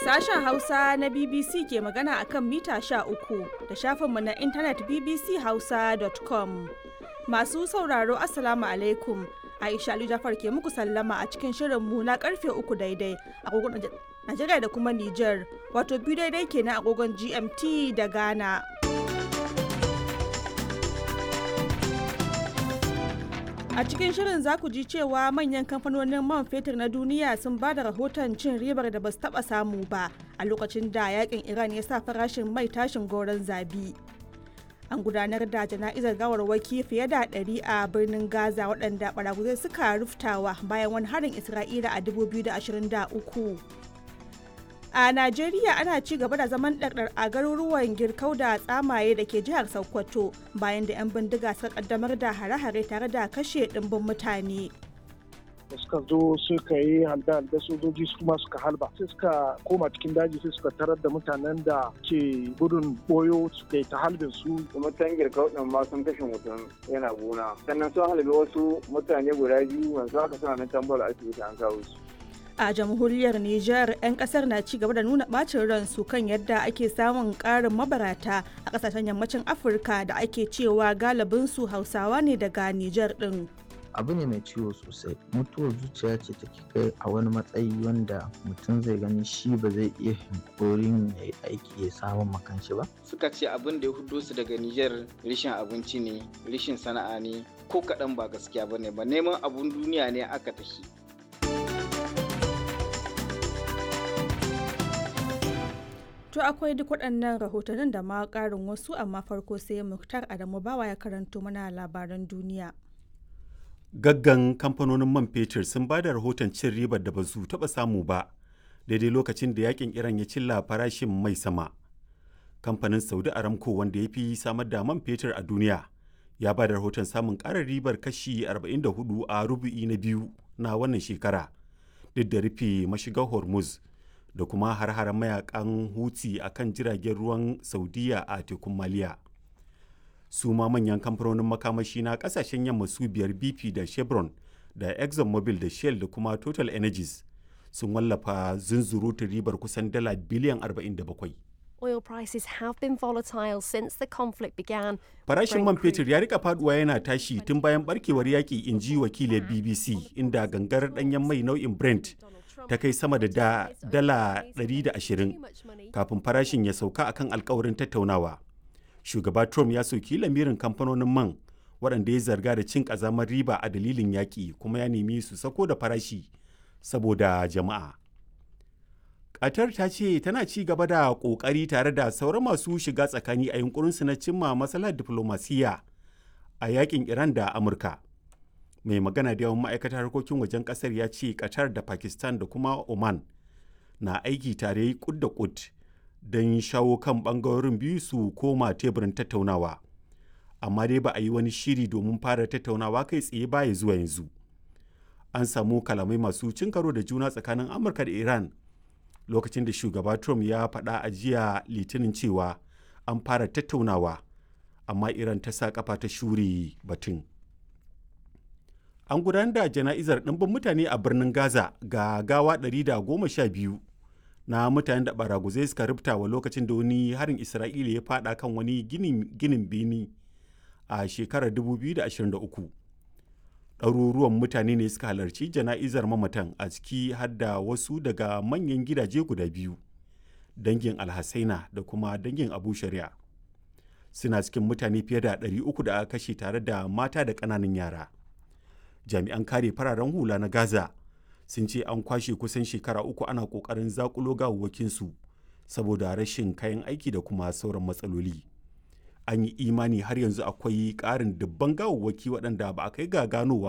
Sashen Hausa na BBC ke magana akan mita 13 da shafinmu na intanet bbchausa.com. Masu sauraro Assalamu alaikum. Aisha Ali Jafar ke muku sallama a cikin shirinmu na karfe uku daidai agogon Najeriya da kuma Nijar, wato biyu daidai kenan agogon GMT da Ghana. A cikin shirin za ku ji cewa manyan kamfanonin man fetur na duniya sun ba da rahoton cin ribar da ba su taba samu ba a lokacin da yakin Iran ya sa farashin mai tashin goron zabi. An gudanar da jana'izar gawarwaki fiye da ɗari a birnin Gaza waɗanda baraguzai suka ruftawa bayan wani harin Isra'ila a 2023. A Najeriya ana ci gaba da zaman ɗarɗar a garuruwan girkau da tsamaye da ke jihar Sokoto bayan da 'yan bindiga suka kaddamar da hare-hare tare da kashe ɗimbin mutane. da suka zo suka yi halda da sojoji su kuma suka halba sai suka koma cikin daji sai suka tarar da mutanen da ke gudun boyo suka yi ta halbin su kuma tangir kauɗin ma sun kashe mutum yana gona sannan sun halbe wasu mutane guda biyu wanzu haka suna nan tambar asibiti an kawo su a jamhuriyar Nijar 'yan kasar na ci gaba da nuna bacin ransu kan yadda ake samun karin mabarata a kasashen yammacin Afirka da ake cewa galibinsu Hausawa ne daga Nijar din. abu ne mai ciwo sosai mutuwar zuciya ce take kai a wani matsayi wanda mutum zai gani shi ba zai iya hankorin ya yi aiki ya samun makanshi ba suka ce abin da ya hudo su daga Nijar rishin abinci ne rishin sana'a ne ko kaɗan ba gaskiya ba ne ba neman abun duniya ne aka tafi To akwai duk waɗannan rahotannin da ma ƙarin wasu amma farko sai Muktar Adamu Bawa ya karanto mana labaran duniya. Gaggan kamfanonin man fetur sun ba da rahoton cin ribar da ba su taɓa samu ba daidai lokacin da yakin Iran ya cilla farashin mai sama. Kamfanin Saudi Aramco wanda ya fi samar da man fetur a duniya ya ba da rahoton samun ƙarar ribar kashi 44 a rubu'i na biyu na wannan shekara duk da rufe mashigar Hormuz. da kuma har-haren mayakan huti a kan jiragen ruwan saudiya a tekun maliya su ma manyan kamfanonin makamashi na kasashen yamma su biyar bp da chevron da exxonmobil da shell da kuma total energies sun wallafa zunzurutun ribar kusan dala biliyan 47 Oil prices have been volatile since the conflict began. Farashin man fetur ya rika faduwa yana tashi tun bayan barkewar yaƙi in ji wakilin BBC inda gangar ɗanyen mai nau'in Brent ta kai sama da dala 120 kafin farashin ya sauka akan alkawarin tattaunawa. Shugaba Trump ya soki lamirin kamfanonin man waɗanda ya zarga da cin ƙazamar riba a dalilin yaƙi kuma ya nemi su sako da farashi saboda jama'a. Qatar ta ce tana ci gaba da ƙoƙari tare da sauran masu shiga tsakani a yunkurinsu na cimma matsalar diflomasiyya a yakin Iran da Amurka. mai magana da yawan ma'aikatar harkokin wajen kasar ya ce qatar da pakistan da kuma oman na aiki tare kud da kud don shawo kan bangarorin biyu su koma teburin tattaunawa amma dai ba a yi wani shiri domin fara tattaunawa kai tsaye baya zuwa yanzu an samu kalamai masu cin karo da juna tsakanin amurka da iran lokacin da shugaba trump ya faɗa a jiya litinin cewa an fara tattaunawa amma iran ta sa kafa ta shure batun an gudanar da jana'izar ɗimbin mutane a birnin gaza ga gawa 112 na mutanen da baraguzai suka rubuta wa lokacin da wani harin isra'ila ya fada kan wani ginin bini a shekarar 2023 ɗaruruwan mutane ne suka halarci jana'izar mamatan a ciki har da wasu daga manyan gidaje guda biyu dangin alhassaina da kuma dangin abu shari'a suna cikin mutane fiye da 300 da aka kashe tare da mata da ƙananan yara jami'an kare fararen hula na gaza sun ce an kwashe kusan shekara uku ana kokarin zakulo gawawwakinsu saboda rashin kayan aiki da kuma sauran matsaloli an yi imani har yanzu akwai ƙarin dubban gawawwaki waɗanda ba a kai ga ganowa